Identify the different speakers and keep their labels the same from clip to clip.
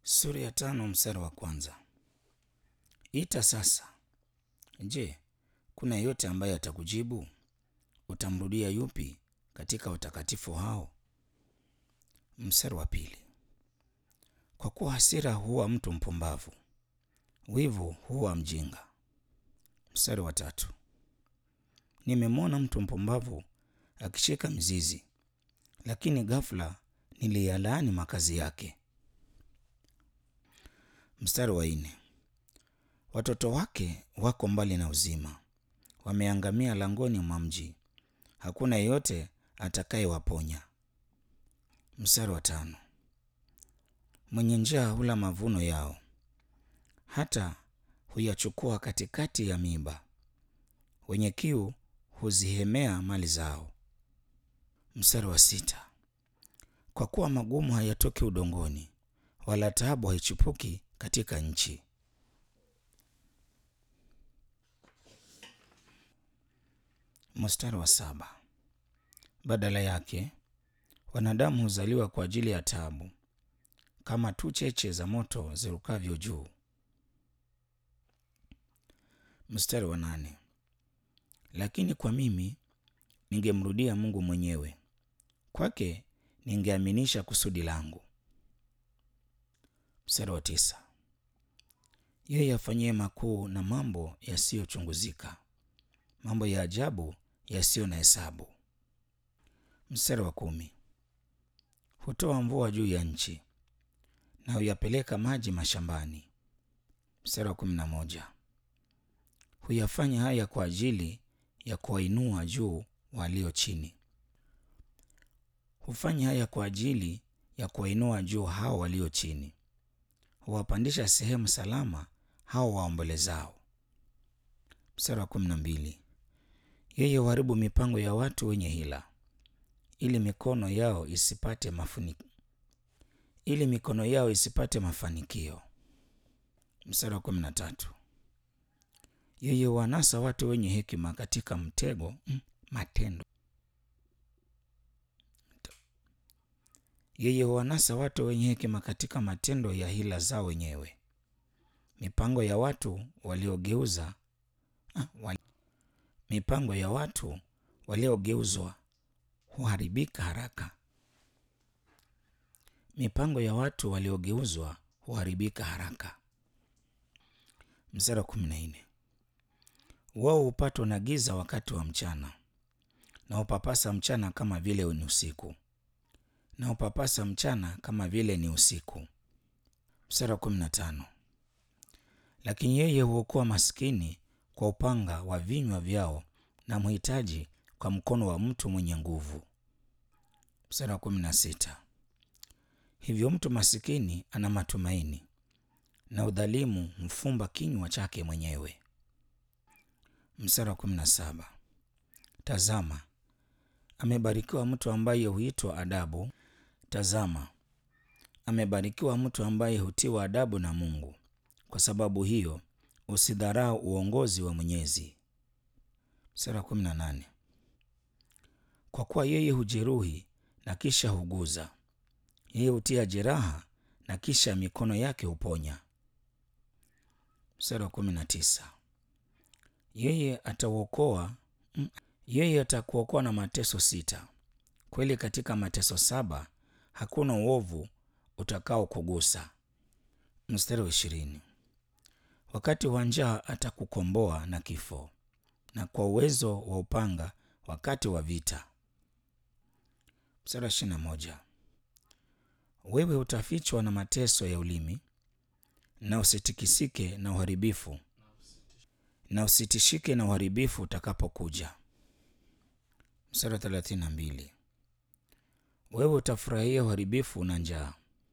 Speaker 1: Sura ya tano mstari wa kwanza. Ita sasa. Je, kuna yeyote ambaye atakujibu? Utamrudia yupi katika watakatifu hao? Mstari wa pili. Kwa kuwa hasira huwa mtu mpumbavu, wivu huwa mjinga. Mstari wa tatu. Nimemwona mtu mpumbavu akishika mzizi, lakini ghafla niliyalaani makazi yake. Mstari wa nne. Watoto wake wako mbali na uzima, wameangamia langoni mwa mji, hakuna yeyote atakayewaponya. Mstari wa tano. Mwenye njaa hula mavuno yao, hata huyachukua katikati ya miiba, wenye kiu huzihemea mali zao. Mstari wa sita. Kwa kuwa magumu hayatoki udongoni, wala taabu haichipuki katika nchi. Mstari wa saba. Badala yake wanadamu huzaliwa kwa ajili ya taabu, kama tu cheche za moto zirukavyo juu. Mstari wa nane. Lakini kwa mimi ningemrudia Mungu mwenyewe, kwake ningeaminisha kusudi langu. Mstari wa tisa. Yeye afanyie makuu na mambo yasiyochunguzika, mambo ya ajabu yasiyo na hesabu. Mstari wa kumi. Hutoa mvua juu ya nchi na huyapeleka maji mashambani. Mstari wa kumi na moja. Huyafanya haya kwa ajili ya kuwainua juu walio chini. Hufanya haya kwa ajili ya kuwainua juu hao walio chini. Huwapandisha sehemu salama hao waombolezao. Mstari wa kumi na mbili. Yeye huharibu mipango ya watu wenye hila, ili mikono yao isipate mafuni, ili mikono yao isipate mafanikio. Mstari wa kumi na tatu. Yeye huwanasa watu wenye hekima katika mtego mm, matendo. Yeye huwanasa watu wenye hekima katika matendo ya hila zao wenyewe. Mipango ya watu waliogeuza ah, wali, mipango ya watu waliogeuzwa huharibika haraka. Mipango ya watu waliogeuzwa huharibika haraka. Mstari wa kumi na nne. Wao hupatwa na giza wakati wa mchana, na upapasa mchana kama vile ni usiku, na upapasa mchana kama vile ni usiku. Mstari wa kumi na tano. Lakini yeye huokoa maskini kwa upanga wa vinywa vyao, na mhitaji kwa mkono wa mtu mwenye nguvu. Mstari wa kumi na sita. Hivyo mtu masikini ana matumaini, na udhalimu mfumba kinywa chake mwenyewe. Mstari wa kumi na saba. Tazama, amebarikiwa mtu ambaye huitwa adabu. Tazama, amebarikiwa mtu ambaye hutiwa adabu na Mungu. Kwa sababu hiyo usidharau uongozi wa Mwenyezi. Mstari wa kumi na nane. Kwa kuwa yeye hujeruhi na kisha huguza, yeye hutia jeraha na kisha mikono yake huponya. Mstari wa kumi na tisa. Yeye atauokoa yeye atakuokoa na mateso sita. Kweli katika mateso saba hakuna uovu utakao kugusa. Mstari wa ishirini. Wakati wa njaa atakukomboa na kifo, na kwa uwezo wa upanga wakati wa vita. Mstari wa ishirini na moja. Wewe utafichwa na mateso ya ulimi, na usitikisike na uharibifu, na usitishike na uharibifu utakapokuja. Mstari wa thelathini na mbili. Wewe utafurahia uharibifu na njaa,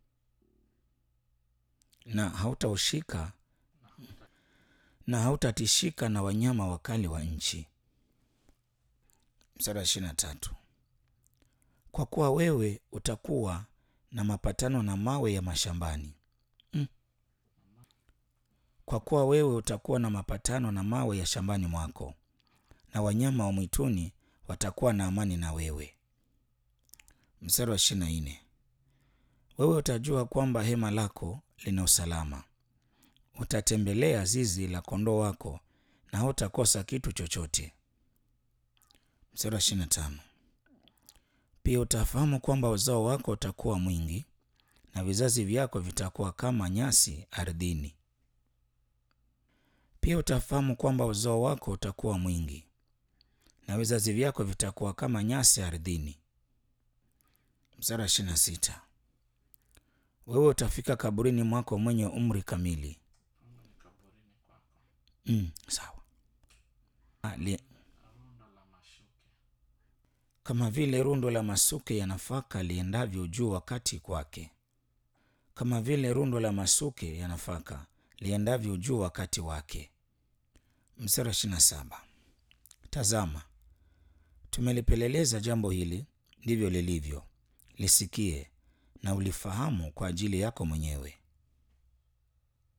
Speaker 1: na hautaushika na hautatishika na wanyama wakali wa nchi. Mstari wa ishirini na tatu. Kwa kuwa wewe utakuwa na mapatano na mawe ya mashambani mm. Kwa kuwa wewe utakuwa na mapatano na mawe ya shambani mwako, na wanyama wa mwituni watakuwa na amani na wewe. Mstari wa ishirini na nne. wewe utajua kwamba hema lako lina usalama. Utatembelea zizi la kondoo wako na hautakosa kitu chochote. Mstari wa ishirini na tano. Pia utafahamu kwamba uzao wako utakuwa mwingi na vizazi vyako vitakuwa kama nyasi ardhini. Pia utafahamu kwamba uzao wako utakuwa mwingi na vizazi vyako vitakuwa kama nyasi ardhini. Mstari wa ishirini na sita. Wewe utafika kaburini mwako mwenye umri kamili. Mm, sawa. Ali, kama vile rundo la masuke ya nafaka liendavyo juu wakati kwake, kama vile rundo la masuke ya nafaka liendavyo juu wakati wake. Mstari wa ishirini na saba. Tazama, tumelipeleleza jambo hili, ndivyo lilivyo. Lisikie na ulifahamu kwa ajili yako mwenyewe.